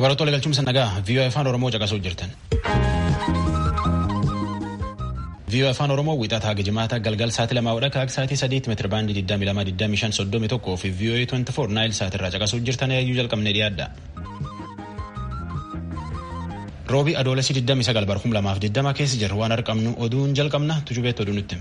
Babaroota galchuumsa nagaa viiyoo afaan Oromoo caqasuu jirtan. viiyoo afaan Oromoo wixataa gijimaata galgal sa'aatii lamaa hodha kaak sa'aatii sadiitti meetira baandii 22,25 fi viiyoo 24 naayil sa'aatirraa caqasuu jirtan yaayyuu jalqabnee dhiyaadha. Roobii adoolessi 29 bar 2020 keessa jirra waan arqamnu oduun jalqabna tujubeetti oduu nutti.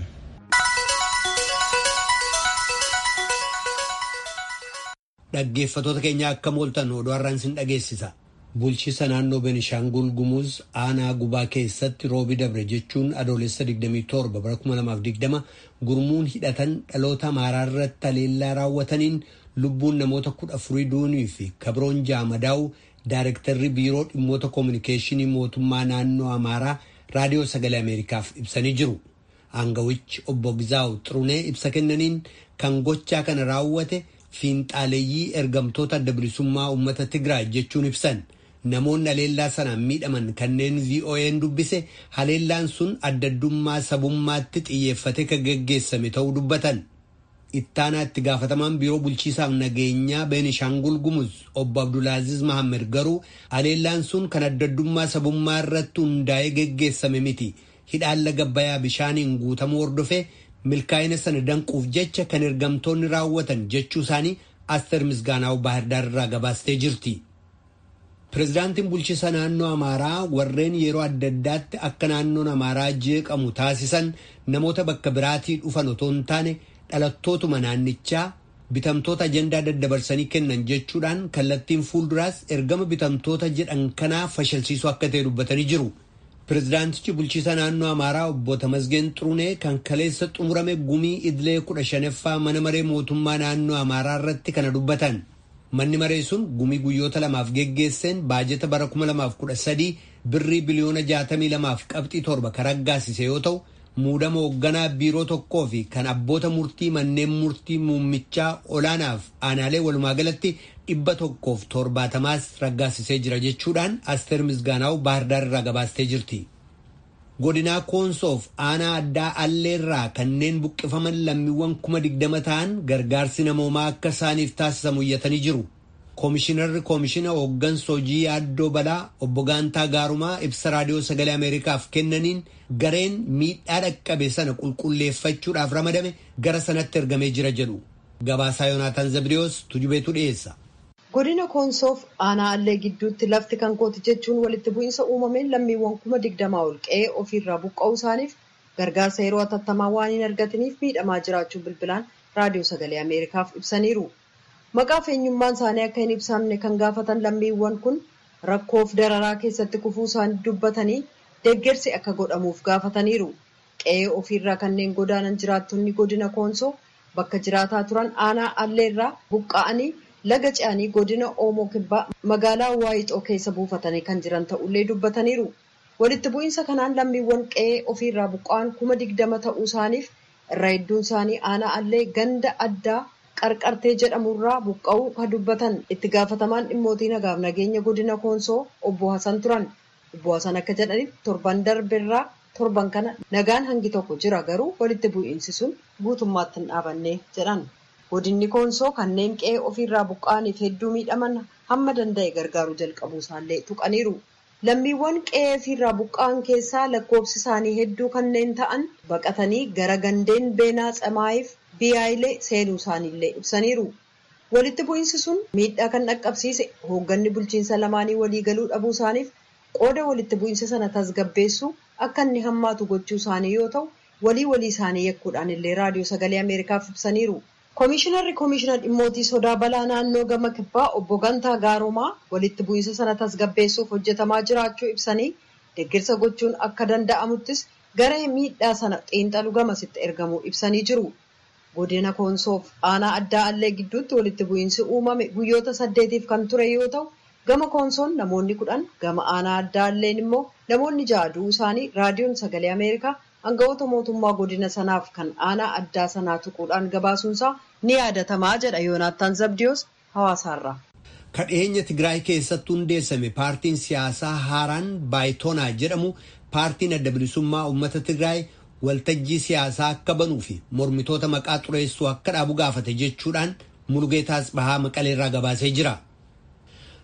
Dhaggeeffatoota keenya akka mooltan oduu har'aan sin dhageessisa. Bulchiisa naannoo Benishaangul Gumuz aanaa gubaa keessatti roobii dabre jechuun adoolessa 27 bara 2020 gurmuun hidhatan dhaloota amaaraa irratti haleellaa raawwataniin lubbuun namoota kudha afurii duunii fi kabroon jaamadaa'u Daarektarri biiroo dhimmoota koominikeeshinii mootummaa naannoo amaaraa raadiyoo sagalee ameerikaaf ibsanii jiru. Aangawichi obbo Gizaawu Xirunee ibsa kennaniin kan gochaa kana raawwate fiinxaaleeyyii ergamtoota adda bilisummaa uummata Tigraay jechuun ibsan. Namoonni haleellaa sanaan miidhaman kanneen VOA'n dubbise haleellaan sun addaddummaa sabummaatti xiyyeeffate kan geggeessame ta'uu dubbatan. Ittaanaa itti gaafatamaan biiroo bulchiisaaf nageenyaa Beenishaangul Gumuz obbo Abdulaaziz Mahammed garuu haleellaan sun kan addaddummaa sabummaa irratti hundaa'ee geggeessame miti. Hidhaan laga bayaa bishaaniin guutamuu hordofee milkaa'ina sana danquuf jecha kan ergamtoonni raawwatan jechuu isaanii Aster Misgaanaa'u Baahirdaar irraa gabaastee jirti. Pireezidaantiin bulchiisa naannoo Amaaraa warreen yeroo adda addaatti akka naannoon Amaaraa jeeqamu taasisan namoota bakka biraatii dhufan otoo hin taane dhalattootuma naannichaa bitamtoota ajandaa daddabarsanii kennan jechuudhaan kallattiin fuulduraas ergama bitamtoota jedhan kanaa fashalsiisuu akka ta'e dubbatanii jiru. Pireezidaantichi bulchiisa naannoo Amaaraa obbo Tamasgeen Xurunee kan kaleessa xumurame gumii idilee kudha shanaffaa mana maree mootummaa naannoo Amaaraa irratti kana dubbatan. Manni maree sun gumii guyyoota lamaaf geggeesseen baajeta bara 2013 birrii biliyoona 62 qabxii torba kan raggaasise yoo ta'u muudama hoogganaa biiroo tokkoo fi kan abboota murtii manneen murtii muummichaa olaanaaf aanaalee walumaa galatti dhibba tokkoof torbaatamaas raggaasisee jira jechuudhaan asteer misgaanaa'u baahirdaar irraa gabaastee jirti. godinaa koonsoof aanaa addaa alleerraa kanneen buqqifaman lammiiwwan kuma digdama ta'an gargaarsi namoomaa akka isaaniif taasisamu iyyatanii jiru. Koomishinarri koomishina hooggansa hojii yaaddoo balaa obbo Gaantaa Gaarumaa ibsa raadiyoo sagalee Ameerikaaf kennaniin gareen miidhaa dhaqqabe sana qulqulleeffachuudhaaf ramadame gara sanatti ergamee jira jedhu. Gabaasaa Yoonaataan Zabriyoos tujubeetu dhiyeessa. Godina Koonsoof aanaa allee gidduutti lafti kan kooti jechuun walitti bu'iinsa uumameen lammiiwwan kuma digdamaa ol qe'ee ofiirraa buqqa'uu isaaniif gargaarsa yeroo hatattamaa waan hin argataniif miidhamaa jiraachuu bilbilaan raadiyoo sagalee Ameerikaaf ibsaniiru. Maqaaf eenyummaan isaanii akka hin ibsamne kan gaafatan lammiiwwan kun rakkoof dararaa keessatti kufuu isaanii dubbatanii deeggarsi akka godhamuuf gaafataniiru. Qe'ee ofiirraa kanneen godaanan jiraattonni godina Koonsoo bakka jiraataa turan aanaa alleerraa buqqa'anii laga ce'anii godina oomoo kibbaa magaalaa waayixoo keessa buufatanii kan jiran ta'ullee dubbataniiru walitti bu'iinsa kanaan lammiiwwan qe'ee ofiirraa buqqa'an kuma digdama ta'uu isaaniif irra hedduun isaanii aanaa allee ganda addaa qarqartee jedhamurraa buqqa'uu kan dubbatan itti gaafatamaan dhimmootii nagaaf nageenya godina koonsoo obbo Hasan turan obbo Hasan akka jedhaniif torban darberraa torban kana nagaan hangi tokko jira garuu walitti bu'iinsi sun guutummaatti hin dhaabanne jedhan. godinni koonsoo kanneen qe'ee ofiirraa buqqa'aniif hedduu miidhaman hamma danda'e gargaaruu jalqabuu isaallee tuqaniiru. Lammiiwwan qe'ee ofiirraa buqqa'an keessaa lakkoofsi isaanii hedduu kanneen ta'an baqatanii gara gandeen beenaa tsamaayiif biyaayilee seenuu isaaniillee ibsaniiru. Walitti bu'iinsi sun miidhaa kan dhaqqabsiise hoogganni bulchiinsa lamaanii waliigaluu dhabuu isaaniif qooda walitti bu'iinsa sana tasgabbeessuu akka inni hammaatu gochuu isaanii yoo ta'u walii walii isaanii yakkuudhaan illee raadiyoo sagalee Ameerikaaf ibsaniiru. Koomishinarri koomishina dhimmootii sodaa balaa naannoo gama kibbaa obbo Gantaa Gaarumaa walitti bu'iinsa sana tasgabbeessuuf hojjetamaa jiraachuu ibsanii deeggarsa gochuun akka danda'amuttis garee miidhaa sana xiinxalu gamasitti ergamuu ibsanii jiru. Godina Koonsoof aanaa addaa allee gidduutti walitti bu'iinsi uumame guyyoota saddeetiif kan ture yoo ta'u gama Koonsoon namoonni kudhan gama aanaa addaa alleen immoo namoonni ja'a du'uu isaanii raadiyoon sagalee Ameerikaa Aangawoota mootummaa godina sanaaf kan aanaa addaa sanaa tuquudhaan gabaasuunsaa ni yaadatamaa jedha Yoonaattaan Zabdiyoos hawaasaarraa. Kadheenya Tigraay keessatti hundeessame paartiin siyaasaa haaraan baayitoonaa jedhamu paartiin adda bilisummaa uummata Tigraay waltajjii siyaasaa akka banuu fi mormitoota maqaa xureessuu akka dhaabu gaafate jechuudhaan Mulugeetaas Bahaa Maqaleerraa gabaasee jira.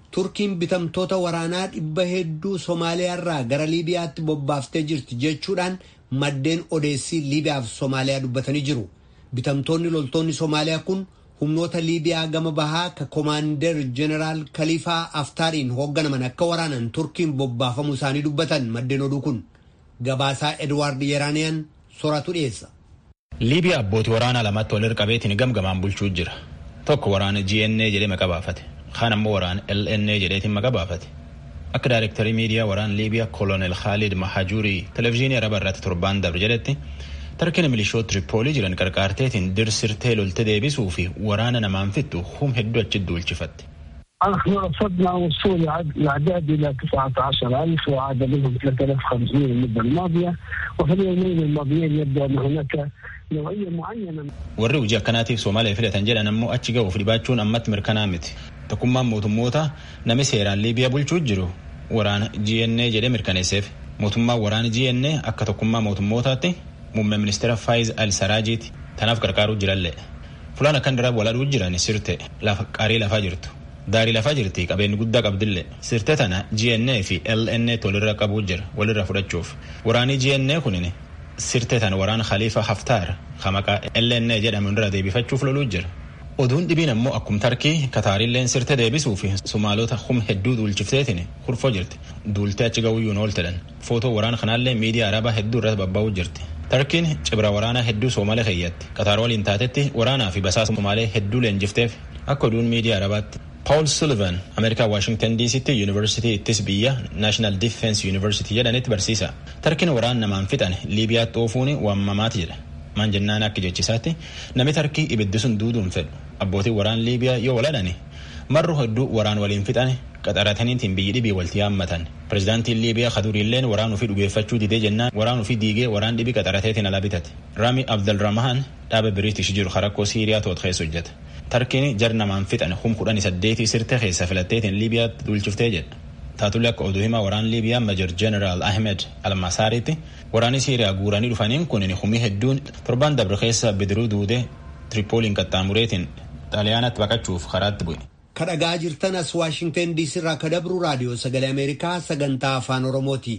turkiin bitamtoota waraanaa dhibba hedduu somaaliyaarraa gara liibiyaatti bobbaaftee jirti jechuudhaan maddeen odeessii liibiyaaf somaaliyaa dubbatanii jiru bitamtoonni loltoonni somaaliyaa kun humnoota liibiyaa gama bahaa ka komaander jeneraal kaliifaa aftaariin hoogganaman akka waraanan turkiin bobbaafamuu isaanii dubbatan maddeen oduu kun gabaasaa edwaard yeraaniyaan sooratu dhiyeessa. liibiyaa abbootii waraanaa lamatti wal qabeetiin gamgamaan bulchuu jira tokko waraana gna jedhee maqaa baafate kaan ammoo waraana lna jedheetiin maqaa baafate akka daayirektarii miidiyaa waraana liibiyaa kolonel khaalid mahajuurii televezyiinii araba irratti torbaan dabre jedhetti tarkiin milishoota tiripoolii jiran qarqaarteetiin dirsirtee lolte deebisuu fi waraana namaan fixxu hum hedduu achi duulchifatte. نحن رصدنا وصول الأعداد إلى 19000 وعاد منهم 3500 المدة الماضية وفي اليومين الماضيين يبدو أن هناك نوعية معينة warri hojii akkanaatiif soomaaliyaa filatan jedhan ammoo achi ga'uuf dhibaachuun ammatti mirkanaa miti tokkummaan mootummoota nami seeraan liibiyaa bulchuu jiru waraana gna jedhee mirkaneesseef mootummaan waraana gna akka tokkummaa mootummootaatti muummee ministeera faayiz al saraajiiti tanaaf qarqaaruu jirallee fulaan akkan diraaf waladhuu jiran sirte lafa qaarii lafaa jirtu daarii lafaa jirti qabeenyi guddaa qabdillee sirte tana gna fi lna walirra qabuu jira walirra fudhachuuf waraanii gna kunin sirte tana waraana khaliifa haftaar kamaqaa lna jedhamu irra deebifachuuf loluu jira oduun dhibiin ammoo akkum tarkii kataarilleen sirte deebisuu fi sumaalota hum hedduu duulchifteetiin kurfoo jirti duultee achi ga'uyyuu nooltedhan footoo waraana kanaallee miidiyaa arabaa hedduu irratti babba'uu jirti tarkiin cibra waraanaa hedduu soomalee keeyyatti kataar waliin taatetti waraanaa fi basaasa soomalee hedduu leenjifteef akka oduun miidiyaa arabaatti paul sullivan ameerikaa waashingtan diisitti yuunivarsitii ittis biyya naashinaal difeensi yuunivarsitii jedhanitti barsiisa tarkiin waraan namaan fixan liibiyaatti oofuun waamamaati jedha maan jennaan akka jechisaatti namni tarkii ibiddi sun duuduun fedhu abbootiin waraan liibiyaa yoo waladhani marru hedduu waraan waliin fixan qaxarataniitiin biyyi dhibii walti yaammatan pirezidaantiin liibiyaa kaduriilleen waraan ofii dhugeeffachuu didee jennaan waraan ofii diigee waraan dhibii qaxarateetiin ala bitate raami abdalrahmaan dhaaba biriitish jiru harakkoo siiriyaa toot keessa hojjeta tarkiin jar namaan fixan hum kudhanii saddeetii sirte keessa filatteetiin liibiyaatti duulchiftee jedha taatullee akka oduu himaa waraan liibiyaa major jeneraal ahmed almasaaritti waraanni siiriyaa guuranii dhufaniin kunin humii hedduun torban dabre keessa bidiruu duudee tiripooliin qaxxaamureetiin xaaliyaanatti baqachuuf karaatti bu'e. kadhagaa jirtan as waashingtan diisii irraa kadabru raadiyoo sagalee ameerikaa sagantaa afaan oromooti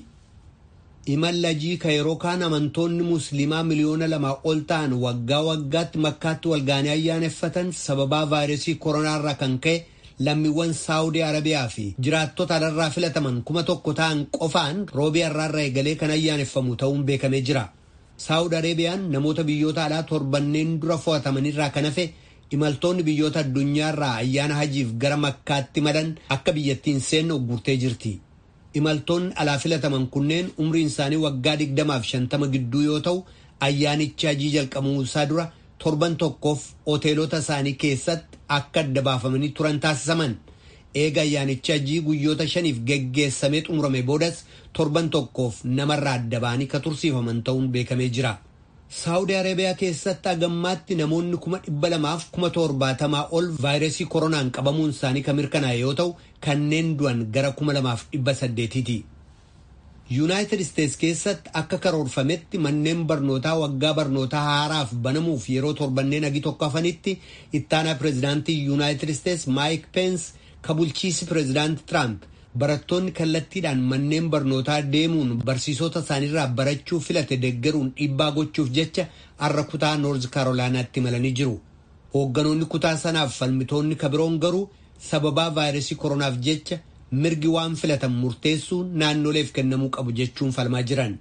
imallajii ka yeroo kaan amantoonni musliimaa miliyoona lamaa ol ta'an waggaa waggaatti makkaatti walgaanii ayyaaneffatan sababaa vaayirasii koronaa irraa kan ka'e lammiiwwan saawudii arabiyaa fi jiraattota alarraa filataman kuma tokko ta'an qofaan roobii har'aarra eegalee kan ayyaaneffamu ta'uun beekamee jira saawud arabiyaan namoota biyyoota alaa torbanneen dura fo'atamanirraa kan hafe imaltoonni biyyoota addunyaarraa ayyaana hajiif gara makkaatti malan akka biyyattiin seenne uggurtee jirti. imaltoonni alaa filataman kunneen umriin isaanii waggaa digdamaaf shantama gidduu yoo ta'u ayyaanichi hajii jalqabamuu isaa dura torban tokkoof hoteelota isaanii keessatti akka adda baafamanii turan taasisaman eega ayyaanichi hajii guyyoota shaniif geggeessamee xumurame boodas torban tokkoof namarraa adda ba'anii ka tursiifaman ta'uun beekamee jira. saawudii arabiyaa keessatti hagammaatti namoonni kuma dhibba lamaaf kuma torbaatamaa ol vaayirasii koronaan qabamuun isaanii kan mirkanaa'e yoo ta'u kanneen du'an gara kuma lamaaf dhibba saddeetiiti. yuunaayitid isteets keessatti akka karoorfametti manneen barnootaa waggaa barnootaa haaraaf banamuuf yeroo torbanneen hagi tokko hafanitti ittaanaa pireezidaantii yuunaayitid isteets maayik peens ka bulchiisi pireezidaanti tiraamp barattoonni kallattiidhaan manneen barnootaa deemuun barsiisota isaaniirraa barachuu filate deggeruun dhiibbaa gochuuf jecha har'a kutaa noorz kaarolaanaatti imalanii jiru. Hoogganoonni kutaa sanaaf falmitoonni kabiroon garuu sababaa vaayirasii koronaaf jecha mirgi waan filatan murteessuu naannoleef kennamuu qabu jechuun falmaa jiran.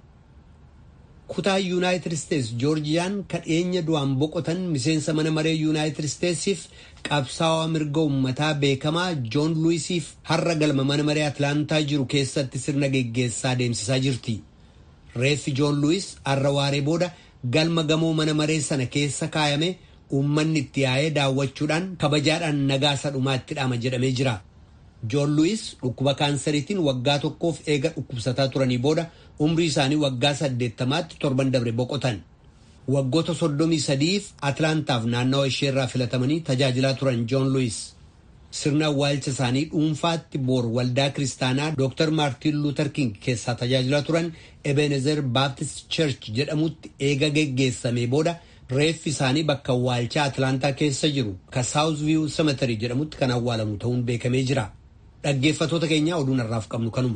kutaa yuunaayitid isteets joorjiyaan kadheenya du'aan boqotan miseensa mana maree yuunaayitid isteetsiif qabsaawaa mirga uummataa beekamaa joon luwisiif har'a galma mana maree atlaantaa jiru keessatti sirna geggeessaa deemsisaa jirti reeffi joon luwis har'a waaree booda galma gamoo mana maree sana keessa kaayame uummanni itti yaa'ee daawwachuudhaan kabajaadhaan nagaa sadhumaa itti dhaama jedhamee jira. joon luwis dhukkuba kaansariitiin waggaa tokkoof eega dhukkubsataa turanii booda umrii isaanii waggaa saddeettamaatti torban dabre boqotan waggoota soddomii sadiif atlaantaaf naannawa isheerraa filatamanii tajaajilaa turan joon luwis sirna awwaalcha isaanii dhuunfaatti boor waldaa kiristaanaa dr maartiin luuter king keessaa tajaajilaa turan ebenezer baaptist church jedhamutti eega geggeessamee booda reeffi isaanii bakka awwaalchaa atlaantaa keessa jiru ka saawuz viyuu cemetery jedhamutti kan awwaalamu ta'uun beekamee jira. Dhaggeeffattoota keenya oduun har'aaf qabnu kanuma.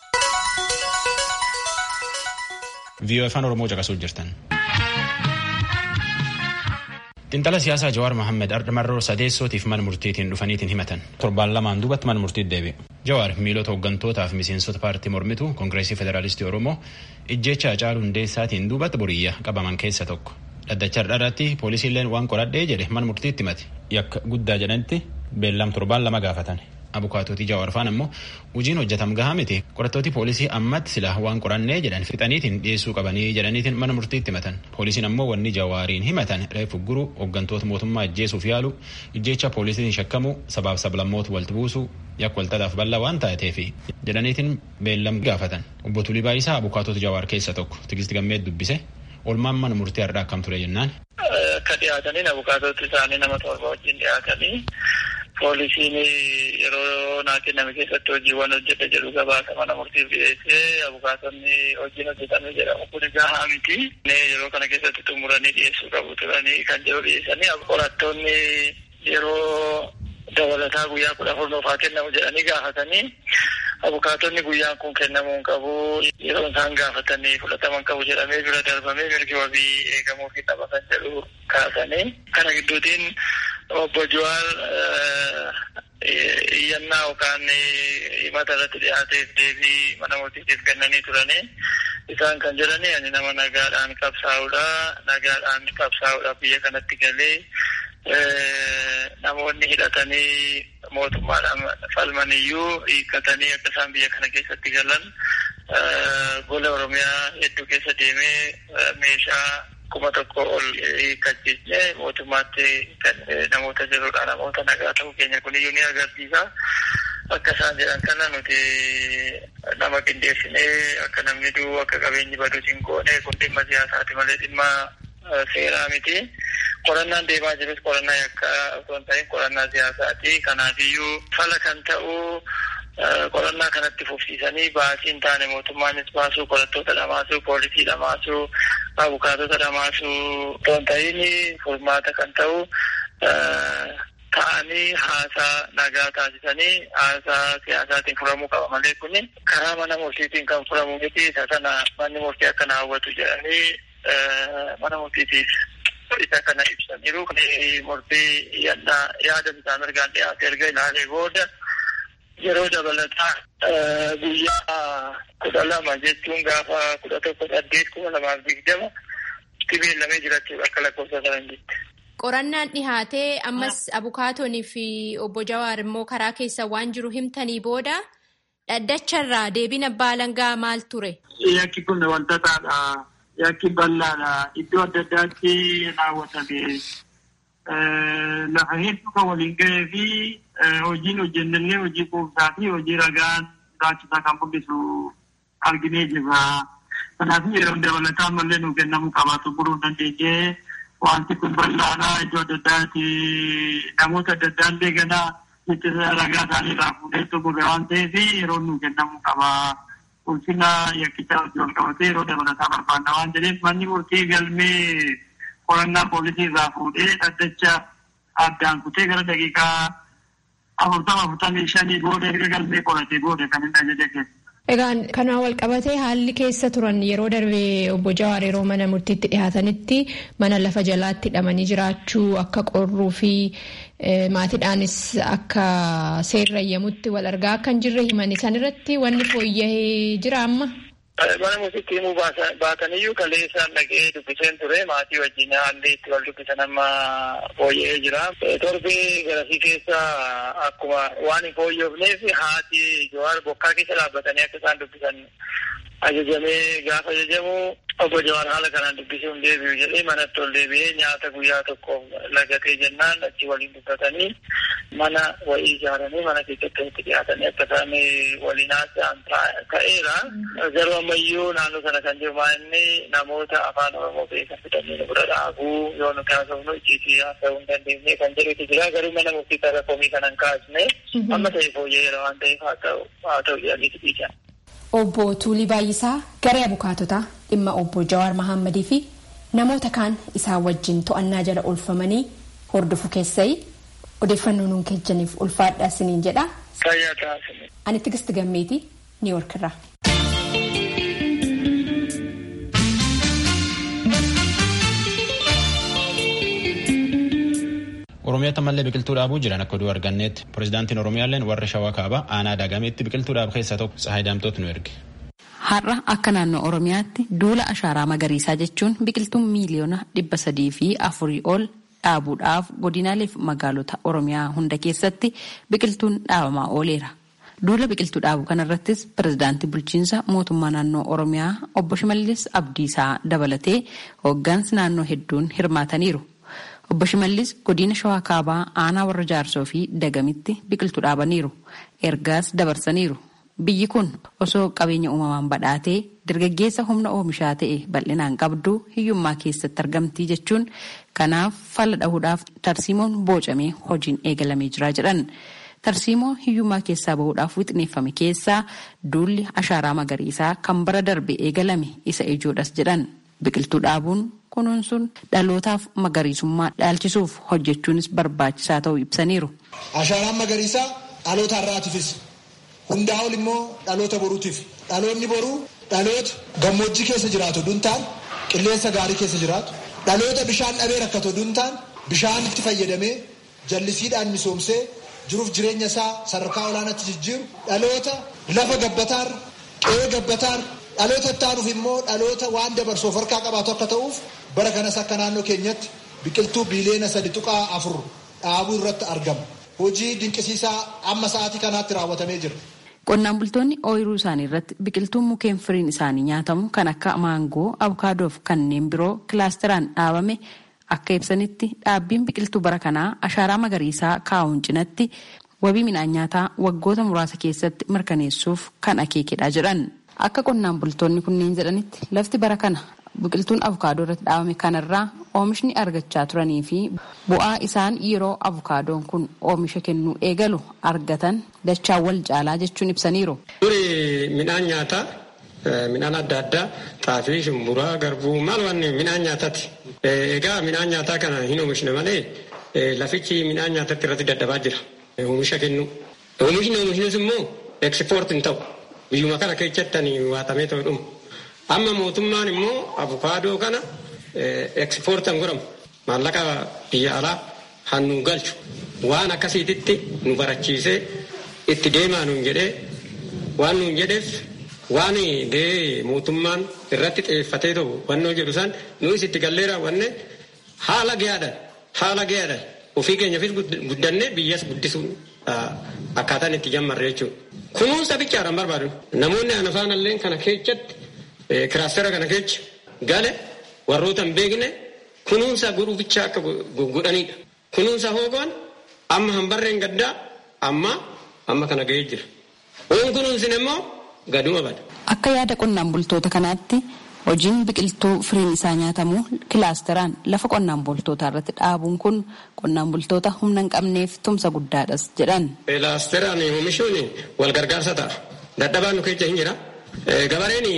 VOA afaan Oromoo caqasuu jirtan. Xiinxala siyaasaa Jawaar Mohaammed Ardamarroo sadeessootiif mana murtiitiin dhufaniitiin himatan. Torbaan lamaan duubatti mana murtiitti deebi'e. Jawaar miilota hooggantootaa fi miseensota paartii mormituu Koongireesii Federaalistii Oromoo ijjecha Hacaaluu Hundeessaatiin duubatti boriyya qabaman keessa tokko. Dhaddacha irratti poolisiilleen waan qoradhee jedhe mana murtiitti himate. Yakka guddaa jedhanitti beellam torbaan lama gaafatan. Abukaatootii Jawaar faan ammoo hojiin hojjetam gahaa miti qorattooti poolisii ammatti sila waan qorannee jedhan fixaniitiin dhiyeessuu qabanii jedhaniitiin mana murtiitti himatan. Poolisiin ammoo wanni Jawaariin himatan reefu guruu hooggantoota mootummaa ajjeesuuf yaalu ijjecha poolisiin shakkamu sabaaf sablammoota walitti buusuu yakka waltadhaaf bal'aa waan taateefi jedhaniitiin beellam gaafatan. Obbo Tulii Baayisaa abukaatota Jawaar keessa tokko Tigisti Gammee dubbise olmaan mana murtii har'aa akkam ture jennaan. Akka dhiyaatanii abukaatoti isaanii nama torba wajjin dhiyaatanii poolisiin yeroo naa kenname keessatti hojiiwwan hojjete jedhu gabaasa mana murtiif dhiyeessee abukaatonni hojiin hojjetame jedhamu kun gahaa miti. Yeroo kana keessatti xumuranii dhiyeessuu qabu turanii kan jedhu dhiyeessanii qorattoonni yeroo dabalataa guyyaa kudha afur nuufaa kennamu jedhanii gaafatanii abukaatonni guyyaan kun kennamuu hin qabu yeroo isaan gaafatanii fudhataman qabu jedhamee bira darbamee mirgi wabii eegamuu fi qaba kan jedhu kaasanii kana gidduutiin obbo Jawaar iyyannaa yookaan himata irratti dhiyaateef deebii mana murtiitiif kennanii turanii isaan kan jedhani ani nama nagaadhaan qabsaa'udha nagaadhaan qabsaa'udha biyya kanatti galee namoonni hidhatanii mootummaadhaan falmaniyyuu hiikkatanii akka isaan biyya kana keessatti galan gola oromiyaa hedduu keessa deemee meeshaa kuma tokko ol hiikkachiisne mootummaatti kan namoota jirudha namoota nagaa ta'uu keenya kuniyyuu ni agarsiisa. Akka isaan jedhan kana nuti nama qindeessinee akka namni du'u akka qabeenyi badu hin goone kun dhimma siyaasaati malee dhimma seeraa miti. Qorannaan deemaa jirus qorannaa yakka osoo hin ta'in qorannaa siyaasaati. Kanaafiyyuu fala kan ta'u qorannaa kanatti fufsiisanii baasii hin taane mootummaanis baasuu qorattoota dhamaasuu poolisii dhamaasuu abukaatota dhamaasuu osoo hin ta'in furmaata kan ta'u ta'anii haasaa nagaa taasisanii haasaa siyaasaatiin furamuu qaba malee kuni karaa mana murtiitiin kan furamu miti isa sana manni murtii akkana hawwatu jedhanii mana murtiitiif isa kana ibsaniiru murtii yannaa yaada isaa mirgaan dhiyaate erga ilaalee booda yeroo dabalataa guyyaa kudha lama jechuun gaafa kudha tokko saddeet kuma lamaaf digdama itti beellamee jirachuudha akka lakkoofsa sanan jette. Qorannaan dhihaatee ammas abukaatonii fi obbo Jawaar immoo karaa keessa waan jiru himtanii booda dhaddacharraa deebiin abbaa alangaa maal ture? Yakki kun wantootadha. Yakki bal'aadha. Iddoo adda addaatti raawwatame. Lafa hedduu kan waliin gahee fi hojiin hojjennellee hojii quubsaa fi hojii ragaan barbaachisaa kan mul'isu arginee jirra. Kanaaf yeroo dabalataa mallee nuuf kennamuu qabaatu buruu dandeenyee wanti kun bal'aadha. Iddoo adda addaatti namoota adda addaa illee ganaa ittisa ragaa isaanii irraa fuudhee xumure waan ta'eef yeroo nuuf kennamuu qaba. Ulfina yakkichaa hojii wal qabatee yeroo dabalataa barbaanna waan jedheef manni murtii galmee qorannaa poolisii irraa fuudhee dhaddacha addaan kutee gara daqiiqaa afurtama afurtamii shanii booda erga galmee qoratee booda kan inni ajaja kennu. Egaan kanaan wal qabatee haalli keessa turan yeroo darbee obbo Jawaar yeroo mana murtiitti dhihaatanitti mana lafa jalaatti hidhamanii jiraachuu akka qorruu fi maatiidhaanis akka seerrayyamutti wal argaa akka hin jirre himanii san irratti wanni fooyya'ee jira amma. Mana murtiitti himuu baataniyyuu kaleessaan dhaqee dubbiseen ture maatii wajjin haalli itti wal dubbisan amma fooyya'ee jira. Torbee garasii keessa akkuma waan hin fooyyofneef haati Jawaar bokkaa keessa dhaabbatanii akka isaan dubbisan ajajamee gaafa ajajamu obbo Jawaar haala kanaan dubbisuu hin deebi'u jedhee manatti ol deebi'ee nyaata guyyaa tokko lagatee jennaan achi waliin dubbatanii mana wayii ijaaranii mana keessatti itti dhiyaatanii akka isaan waliin haasa'an ta'eera. Garuu ammayyuu naannoo sana kan jiru inni namoota afaan Oromoo beekan fidanii nu bira dhaabuu yoo nu kaasofnu icciitii haasa'uu hin dandeenye kan jedhutu jira. Garuu mana murtii irra komii kana hin kaasne amma ta'e fooyya'eera waan ta'eef haa ta'u haa ta'u jedhanii dhiisan. Obbo Tuulii Baay'isaa garee abukaatotaa dhimma obbo Jawaar Mahammadii fi namoota kaan isaan wajjin to'annaa jala oolfamanii hordofu keessai odeeffannoo nuun kennaniif ulfaadhaa isiniin jedha Fayyaa taasise. Ani Tigist Gammeetii Niiwoork irraa. Oromiyaatti ammallee biqiltuu dhaabuu jiran akka oduu arganneetti pirezidaantiin Oromiyaalleen warra shawaa kaabaa aanaa daagameetti biqiltuu dhaabu keessaa tokko Tsahaay Daamtoot nu erge. Har'a akka naannoo Oromiyaatti duula ashaaraa magariisaa jechuun biqiltuun miiliyoona dhibba sadii fi afurii ol dhaabuudhaaf godinaalee fi magaalota Oromiyaa hunda keessatti biqiltuun dhaabamaa ooleera. Duula biqiltuu dhaabuu kanarrattis pirezidaantii bulchiinsa mootummaa naannoo Oromiyaa obbo Shimallis Abdiisaa dabalatee hooggansi naannoo hedduun hirmaataniiru. Obbo Shimallis godina Shawaa Kaabaa aanaa warra jaarsoo fi dagamitti biqiltuu dhaabaniiru. Ergaas dabarsaniiru. Biyyi kun osoo qabeenya uumamaan badhaatee dargaggeessa humna oomishaa ta'e bal'inaan qabdu hiyyummaa keessatti argamtii jechuun kanaaf falla dhahuudhaaf tarsiimoon boocamee hojiin eegalamee jira jedhan. Tarsiimoo hiyyummaa keessaa bahuudhaaf wixineeffame keessaa duulli ashaaraa magariisaa kan bara darbe eegalame isa ijoodhas jedhan. Biqiltuu dhaabuun kunuunsuun dhalootaaf magariisummaa dhaalchisuuf hojjechuunis barbaachisaa ta'uu ibsaniiru. Ashaaraan magariisaa dhaloota har'aatiifis hundaa ol immoo dhaloota boruutiif dhaloonni boruu dhaloota gammoojjii keessa jiraatu duntaan qilleensa gaarii keessa jiraatu dhaloota bishaan dhabee rakkatu duntaan bishaanitti fayyadamee jallisiidhaan misoomsee jiruuf jireenya isaa sadarkaa olaanaatti jijjiiru dhaloota lafa gabbataar qe'ee gabbataar dhaloota ittaanuuf immoo dhaloota waan dabarsuuf harkaa qabaatu akka ta'uuf bara kanas akka naannoo keenyatti biqiltuu biiliyoona sadi tuqaa afur dhaabuu irratti argama. Hojii dinqisiisaa amma sa'aatii kanaatti raawwatamee jira. Qonnaan bultoonni ooyiruu isaanii irratti biqiltuun mukeen firiin isaanii nyaatamu kan akka maangoo, abukaadoo fi kanneen biroo kilaasteraan dhaabame akka ibsanitti dhaabbiin biqiltuu bara kanaa ashaaraa magariisaa kaa'uun cinatti wabii midhaan nyaataa waggoota muraasa keessatti mirkaneessuuf kan akeekedha jedhan. Akka qonnaan bultoonni kunneen jedhanitti lafti bara kana biqiltuun abukaadoo irratti dhaabame kanarraa oomishni argachaa turanii fi bu'aa isaan yeroo abukaadoon kun oomisha kennuu eegalu argatan dachaa wal caalaa jechuun ibsaniiru. Duri midhaan nyaataa midhaan adda addaa xaafii, shumburaa, garbuu maal wanni midhaan nyaataati. Egaa midhaan nyaataa kana hin oomishne malee lafichi midhaan nyaatatti irratti dadhabaa jira. Oomisha kennu. Oomishni oomishnis immoo ekspoort hin ta'u. Biyyuma kana keessatti waatamee ta'u dhuma. Amma mootummaan immoo abukaadoo kana ekspoortan godhamu maallaqa biyya alaa hannu galchu waan akkasiititti nu barachiisee itti deemaa nuun jedhee waan nuun jedheef waan gahee mootummaan irratti xiyyeeffatee ta'u wannoo jedhu san nuus itti gallee raawwanne haala gahaadhaan haala gahaadhaan ofii keenyaafis guddannee biyyas guddisuun akkaataan itti jammarre jechuudha. Kunuunsa bichaadhaan barbaadu. Namoonni ana faanallee kana keessatti kiraastera kana keessa gale warroota hin beekne kunuunsa godhuu bichaa akka godhanidha. Kunuunsa hoogoon amma hanbarreen gaddaa amma amma kana ga'ee jira. Oon kunuunsin immoo gaduma bada. Akka yaada qonnaan bultoota kanaatti hojiin biqiltuu firiin isaa nyaatamu kilaasteraan lafa qonnaan bultootaa irratti dhaabuun kun qonnaan bultoota humna hin qabneef tumsa guddaadhas jedhan. Kilaasteraan oomishuun wal gargaarsa ta'a. Dadhabaan nu keessa hin jira. Gabareen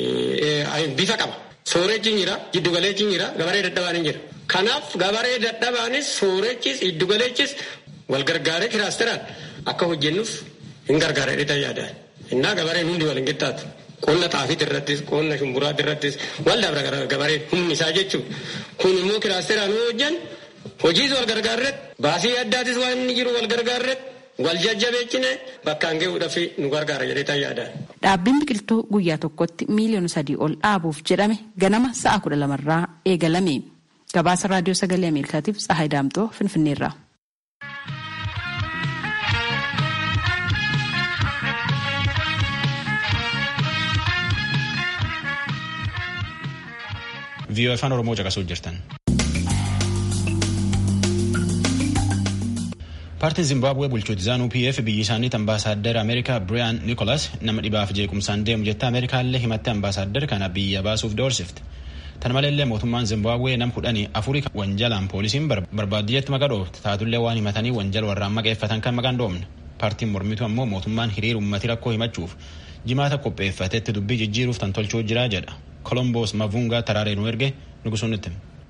bifa qaba. Soorechi hin jira, giddugaleechi hin jira, gabaree dadhabaan hin jira. Kanaaf gabaree dadhabaanis soorechis giddugaleechis wal gargaaree kilaasteraan akka hojjennuuf hin gargaara jedhee yaadaan. Innaa gabareen hundi wal hin qixxaatu. Qonna xaafiit irrattis, qonna shumburaa irrattis wal dabra gabareen humni isaa jechuudha. Kun immoo kilaasteraan hojjan hojiis wal gargaarretti baasii addaatis waan inni jiru wal gargaarretti wal jajjabeechine bakkaan gahuudhaaf nu gargaara jedhee yaadaan. Dhaabbiin biqiltuu guyyaa tokkotti miiliyoona sadii ol dhaabuuf jedhame ganama sa'a kudha lamarraa eegalame. Gabaasa raadiyoo sagalee Ameerikaatiif Tsahaay Daamtoo Finfinneerraa. viiyoo afaan oromoo caqasuu jirtan. paartiin zimbabwee bulchuuti zaanuu pf biyyi isaaniitti ambaasaaddar ameerikaa biriyaan niikolas nama dhibaaf jeequmsaan deemu jettee ameerikaallee himatte ambaasaaddar kana biyya baasuuf doorsifte. Tan maleellee mootummaan zimbabwee nam kudhanii afurii wanjalaan poolisiin barbaadiyyeetti maqaa dhoofte taatullee waan himatanii wanjala warraan maqeeffatan kan maqaan dhoofne. Paartiin mormitu ammoo mootummaan hiriira uummatii rakkoo himachuuf jimaata qopheeffatetti dubbii jijjiiruuf tan tolchuu jira jedha. Kolomboos Mavungaa taraaree nu erge nugusuun itti.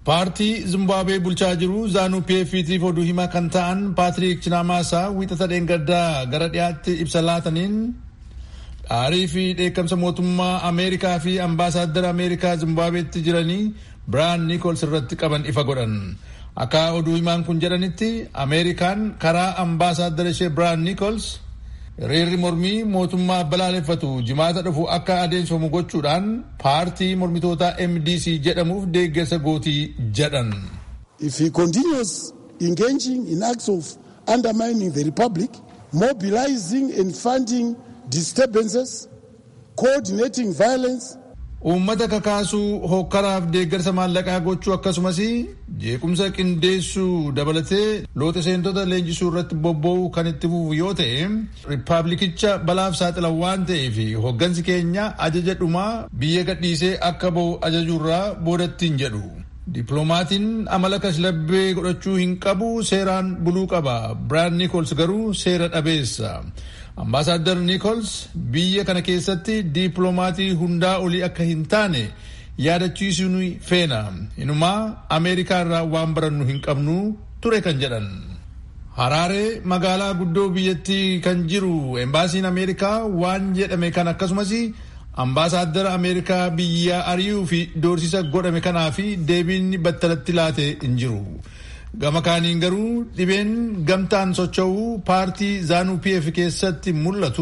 paartii zimbaabuwee bulchaa jiru zaanuu pftiif oduu himaa kan ta'an paatiriik chinamaasaa wiixata dheengaddaa gara dhiyaatti ibsa laataniin dhaarii fi dheekkamsa mootummaa ameerikaa fi ambaasaaddara ameerikaa zimbaabuweetti jiranii biraan niikols irratti qaban ifa godhan akka oduu himaan kun jedhanitti ameerikaan karaa ambaasaaddara ishee biraan niikols hiriirri mormii mootummaa balaaleffatu jimaata dhufu akka adeemsifamu gochuudhaan paartii mormitootaa mdc jedhamuuf deeggarsa gootii jedhan. If he continues engaging in acts of undermining the republic, mobilizing and funding disturbances, coordinating violence, uummata kakaasuu hokkaraaf deeggarsa maallaqaa gochuu akkasumas jeequmsa qindeessuu dabalatee loote seentota leenjisuu irratti bobba'uu kan itti fufu yoo ta'e riippaabilikicha balaaf saaxila waan ta'eef hoggansi keenya ajaja dhumaa biyya gadhiisee akka ba'u ajajuurraa boodattiin jedhu. Dippiloomatiin amala kashlabbee godhachuu hin qabu seeraan buluu qaba. Biraan Niikols garuu seera dhabeessa. Ambaasaadder Niikols biyya kana keessatti dippiloomatii hundaa olii akka hin taane yaadachiisuu feena. Inumaa Ameerikaa irraa waan barannu hin qabnu ture kan jedhan. Haraaree magaalaa guddoo biyyattii kan jiru embaasiin Ameerikaa waan jedhame kan akkasumas ambaasaaddara Ameerikaa biyya ari'uu fi doorsisa godhame kanaa fi deebiin battalatti laate hin jiru. Gama kaaniin garuu dhibeen gamtaan socho'uu paartii zaanuu pf keessatti mul'atu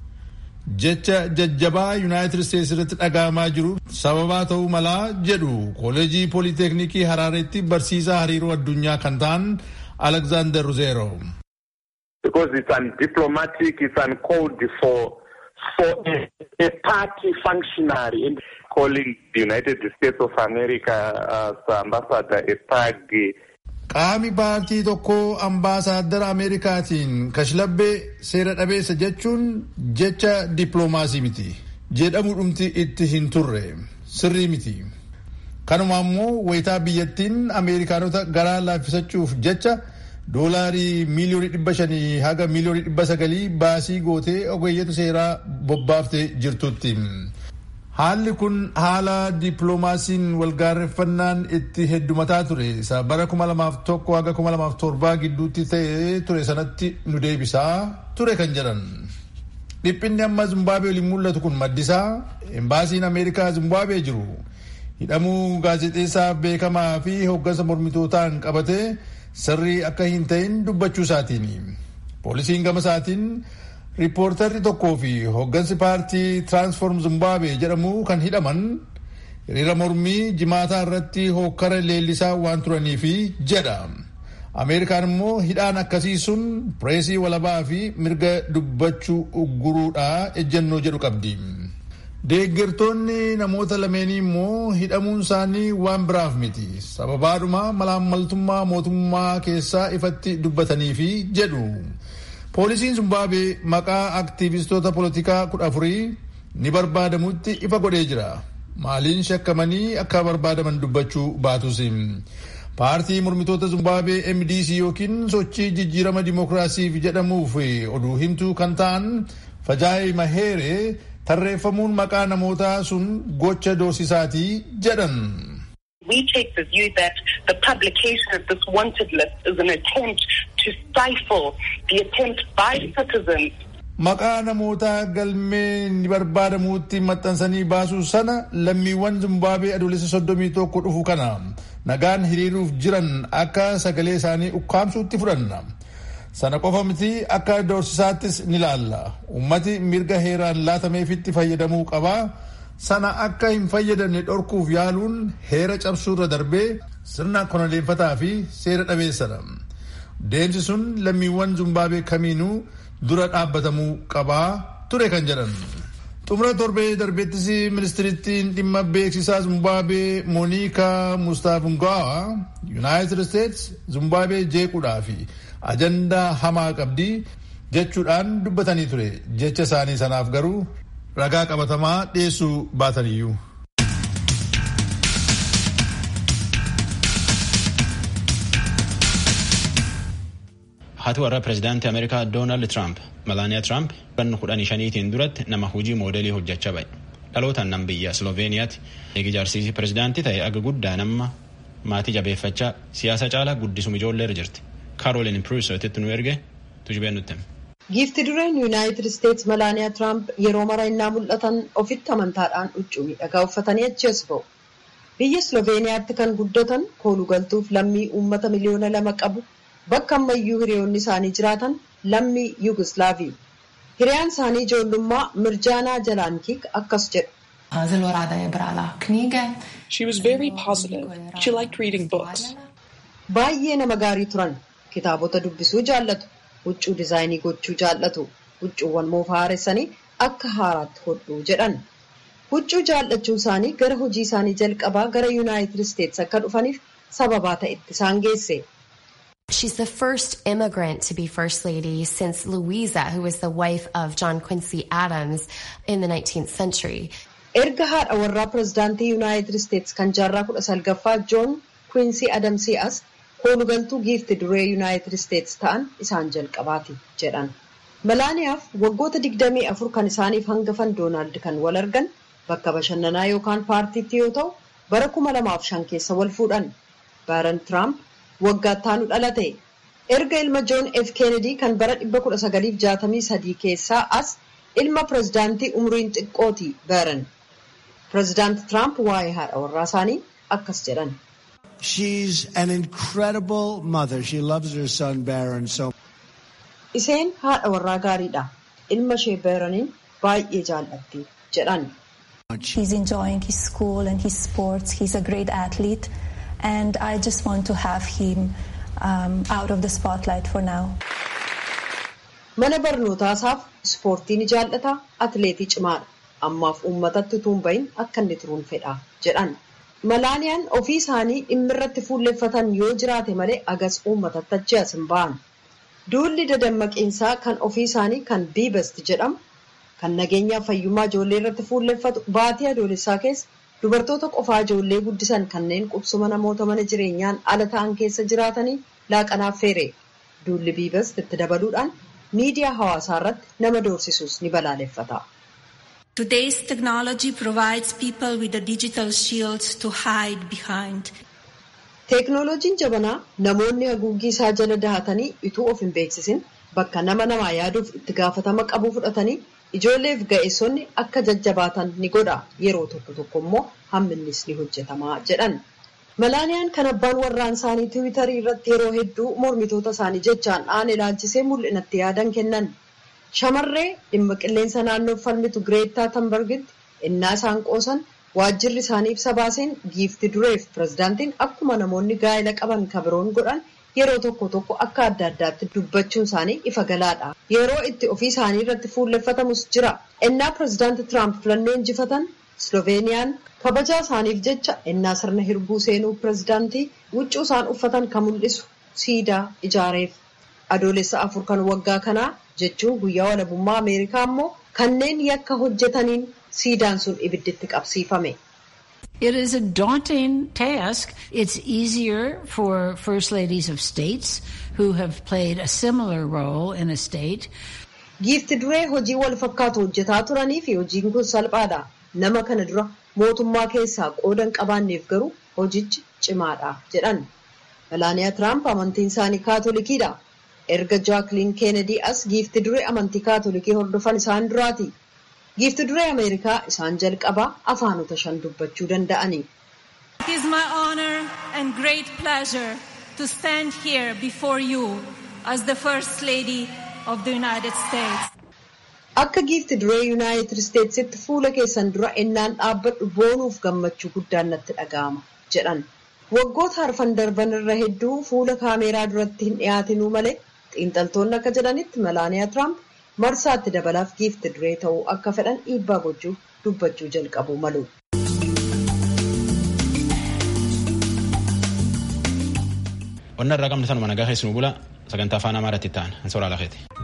jecha jajjabaa yuunaayitid isteetsi irratti dhaga'amaa jiru sababaa ta'uu malaa jedhu kooleejii pooliteknikii haraareetti barsiisaa hariiroo addunyaa kan ta'an alexander ruzeero. Because it's undiplomatic, it's uncalled for, for a, a party functionary and calling the United States of America as ambassador a thug. Qaami paartii tokkoo ambaasaaddara Ameerikaatiin kashlabbee seera dhabeessa jechuun jecha dippiloomaasii miti. Jedhamu dhumti itti hin turre sirrii miti. Kanuma ammoo wayitaa biyyattiin Ameerikaanota garaa laaffisachuuf jecha doolaarii miiliyoonii dhibba shanii haga miiliyoonii dhibba sagalii baasii gootee ogeeyyatu seeraa bobbaaftee jirtutti. Haalli kun haala dippiloomaasiin walgaarreffannaan itti heddumataa ture isa bara kuma lamaaf tokko haga kuma lamaaf torbaa gidduutti ta'ee ture sanatti nu deebisaa ture kan jedhan. Dhiphinni amma Zimbaabuwee waliin mul'atu kun maddisaa embaasiin Ameerikaa Zimbaabuwee jiru hidhamuu gaazexeessaa beekamaa fi hoggansa mormitootaan qabatee sirrii akka hin ta'in dubbachuu isaatiin. Poolisiin gama isaatiin riippoortarri tokkoo fi hoggansi paartii tiraansfoorm Zimbaabuwee jedhamu kan hidhaman hiriira mormii jimaataa irratti hokkara leellisaa waan turaniif jedha. Ameerikaan immoo hidhaan akkasii sun pireesii walabaa fi mirga dubbachuu ugguruudha ejjennoo jedhu qabdi. Deeggartoonni namoota lameenii immoo hidhamuun isaanii waan biraaf miti. Sababaadhuma malaammaltummaa mootummaa keessaa ifatti dubbataniifi jedhu. Poolisiin Zimbaabuwee maqaa aktiivistoota poolitikaa kudha afurii ni barbaadamutti ifa godhee jira. Maaliin shakkamanii akka barbaadaman dubbachuu baatus. Paartii mormitoota Zimbaabuwee MDC yookiin sochii jijjiirama dimookiraasiif jedhamuuf oduu himtuu kan ta'an Fajaayi Maheeree tarreeffamuun maqaa namootaa sun gocha doorsisaatii jedhan. We take the view that the publication of this wanted list is an attempt to stifle the attempt by citizens. Maqaa namoota galmee ni barbaadamuutti maxxansanii baasuu sana lammiiwwan Zimbaabuwee adoolessa soddomii tokko dhufu kana nagaan hiriiruuf jiran akka sagalee isaanii ukkaamsuutti fudhanna. Sana qofa miti akka doorsisaattis ni laalla. Ummati mirga heeraan laatameefitti fayyadamuu qabaa. Sana akka hin fayyadamne dhorkuuf yaaluun heera cabsuurra darbee sirna konoleeffataa fi seera dhabeessadha. Deemsi sun lammiiwwan Zimbaabuwee kamiinuu dura dhaabbatamuu qabaa ture kan jedhan. Xumura torbee darbeettis ministirittiin dhimma beeksisaa Zimbaabuwee Mooniikaa Mustaafungaawaa Yuunaayitid Isteets Zimbaabuwee jeequudhaa fi ajandaa hamaa qabdi jechuudhaan dubbatanii ture. Jecha isaanii sanaaf garuu ragaa qabatamaa dhiyeessuu baataniyyuu. Haati warra pireezidaantii Ameerikaa Doonaald Tiraamp Malaaniyaa Tiraamp bara kudhanii shaniitiin duratti nama hojii moodelii hojjechaa ba'e. Dhalootaan nam biyya Sloveeniyaatti eegi jaarsiisii pireezidaantii ta'e aga guddaa nama maatii jabeeffachaa siyaasa caalaa guddisuma ijoollee irra jirti. Kaarolin Pruisotitti nu erge tujubeen nutti hima. Giifti dureen Yuunaayitid Isteets Malaaniyaa Tiraamp yeroo mara innaa mul'atan ofitti amantaadhaan huccuu miidhagaa uffatanii achi as ba'u. Biyya Sloveeniyaatti kan guddatan koolugaltuuf lammii uummata miliyoona lama qabu bakka ammayyuu hiriyoonni isaanii jiraatan lammii Yugoslaavii. Hiriyaan isaanii ijoollummaa Mirjaanaa Jalaankiik akkas jedhu. She was very positive. She liked reading books. Baay'ee nama gaarii turan. Kitaabota dubbisuu jaallatu. Huccuu dizaayinii gochuu jaallatu. Huccuuwwan moofaa haaressanii akka haaraatti hodhuu jedhan. Huccuu jaallachuu isaanii gara hojii isaanii jalqabaa gara Yuunaayitid Isteets akka dhufaniif sababaa ta'etti isaan geesse. She's the first immigrant to be First Lady since Louisa, who was the wife of John Quincy Adams in the 19th century. Erga haadha warraa pirezidaantii Yuunaayitid Isteets kan jaarraa kudha salgaffaa Joon Quincy Adamsii as koolugaltuu giifti duree Yuunaayitid Isteets ta'an isaan jalqabaati jedhan. Malaaniyaaf waggoota digdamii afur kan isaaniif hangafan Doonaald kan wal argan bakka bashannanaa yookaan paartiitti yoo ta'u bara kuma lamaaf shan keessa wal fuudhan. Baaran Tiraamp waggaatti dhalate. Erga ilma Joon F. Kennedy kan bara 1963 keessaa as ilma pirezidaantii umriin xiqqooti Baaran. Pirezidaanti Tiraamp waa'ee haadha warraa isaanii akkas jedhan. She's an incredible mother. She loves her son Baron so Isheen haadha warraa gaariidha. Ilma ishee Baaraniin baay'ee jaallatti jedhan. He's enjoying his school and his sports. He's a great athlete. And I just want to have him um, out of the spotlight for now. Mana barnootaasaaf ispoortii ni jaallata. Atileetii cimaadha. Ammaaf uummatatti utuu hin bahin akka inni turuun fedha jedhan. Malaaniyaan ofii isaanii dhimma irratti fuulleffatan yoo jiraate malee agas uummatatti achi as hin ba'an. Duulli dadammaqiinsaa kan ofii isaanii kan biibasti jedhamu kan nageenyaaf fayyummaa ijoollee irratti fuulleffatu baatii adoolessaa keessa dubartoota qofaa ijoollee guddisan kanneen qubsuma namoota mana jireenyaan ala ta'an keessa jiraatanii laaqanaaf feere. Duulli biibasti itti dabaluudhaan miidiyaa hawaasaa irratti nama doorsisuus ni balaaleffata. Today's technology provides people with a digital shield to hide behind. Teeknooloojiin jabanaa namoonni haguuggii isaa jala dahatanii utuu of hin beeksisin bakka nama namaa yaaduuf itti gaafatama qabu fudhatanii ijoolleef ga'eessonni akka jajjabaatan ni godha yeroo tokko tokko immoo hamminnis ni hojjetama jedhan. Malaaniyaan kan abbaan warraan isaanii tiwiitarii irratti yeroo hedduu mormitoota isaanii jechaan dhaan ilaalchisee mul'inatti yaadan kennan. Shamarree dhimma qilleensa naannoo falmitu Gireettaa Tambargitti innaa isaan qoosan waajjirri isaanii ibsa baaseen giifti dureef pirezidaantiin akkuma namoonni gaa'ela qaban kabiroon godhan yeroo tokko tokko akka adda addaatti dubbachuun isaanii ifa galaadha. Yeroo itti ofii isaanii irratti fuulleffatamus jira. Innaa pirezidaanti Tiraamp filannoo injifatan Sloveeniyaan kabajaa isaaniif jecha innaa sirna hirbuu seenuu pirezidaantii huccuu isaan uffatan kan mul'isu siidaa ijaareef. Adoolessa afur kan waggaa kanaa jechuun guyyaa walabummaa Ameerikaa immoo kanneen yakka hojjetaniin siidaan sun ibidditti qabsiifame. It is a daunting task. It's easier for first ladies of states who have played a similar role in a state. Giifti duree hojii wal fakkaatu hojjetaa turanii fi hojiin kun salphaadha. Nama kana dura mootummaa keessaa qoodan qabaanneef garuu hojichi cimaadha jedhan. Melaaniyaa Tiraamp amantiin isaanii kaatolikiidha. Erga Jaakliin Keenedii as giifti duree amantii kaatolikii hordofan isaan duraati. Giifti duree Ameerikaa isaan jalqabaa afaanota shan dubbachuu danda'ani. It is my honor and great pleasure to stand here before you as the First Lady of the United States. Akka giifti duree Yuunaayitid Isteetsitti fuula keessan dura ennaan dhaabbadhu boonuuf gammachuu guddaan natti dhaga'ama jedhan. Waggoota arfan darban irra hedduu fuula kaameeraa duratti hin dhiyaatinuu malee xiinxaltoonni akka jedhanitti Melaaniyaa Tiraamp marsaatti dabalaaf giifti duree ta'uu akka fedhan dhiibbaa gochuuf dubbachuu jalqabu malu. Onna irraa qabne sanuma nagaa keessumaa bula sagantaa afaan amaaraatti ta'an hin soraa lafeeti.